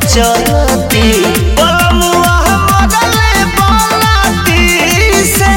चलती बलमुआ मरले बालाटी से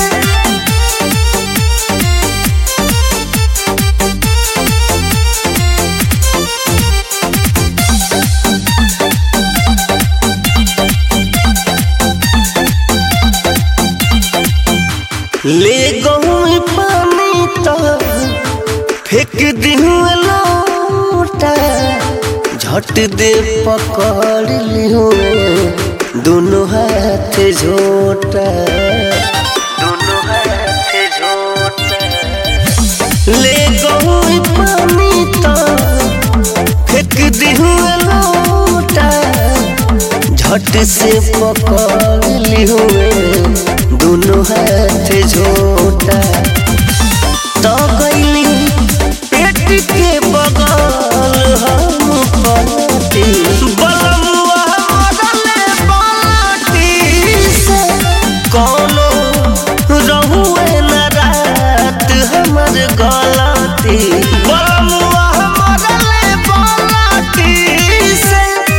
ले गई पानी तो फेंक दिहू लोटा झट दे पकड़ लिहू दोनों हाथ झोटा दोनों हाथ झोटा ले गई पानी तो फेंक दिहू लोटा झट से पकड़ लिहू दोनों हाथ झोटा तो गईली पेट के बगल हम पलटी बलमुआ मरले बाटी से कोनो रहुए न रात हमर गलती बलमुआ मरले बाटी से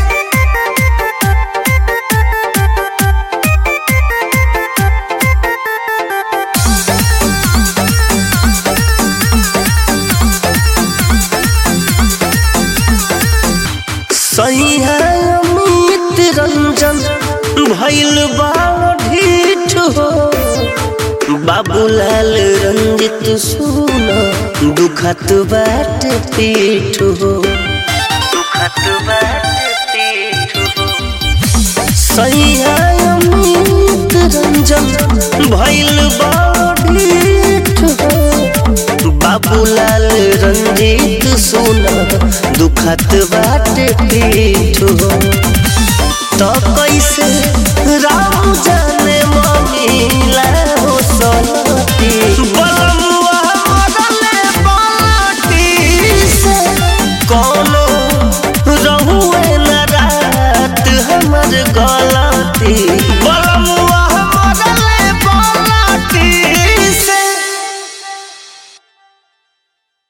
सही है अमित रंजन भैल ढीठ हो बाबूलाल रंजित सुन दुखत बाट पीठ हो दुखत बाट पीठ हो सही है अमित रंजन भैल ढीठ हो बाबूलाल रंजीत सोना दुखत बाट पीठ हो तो कैसे राम जाने ममिला हो सलती बलमुआ मरले बाटी से कोनो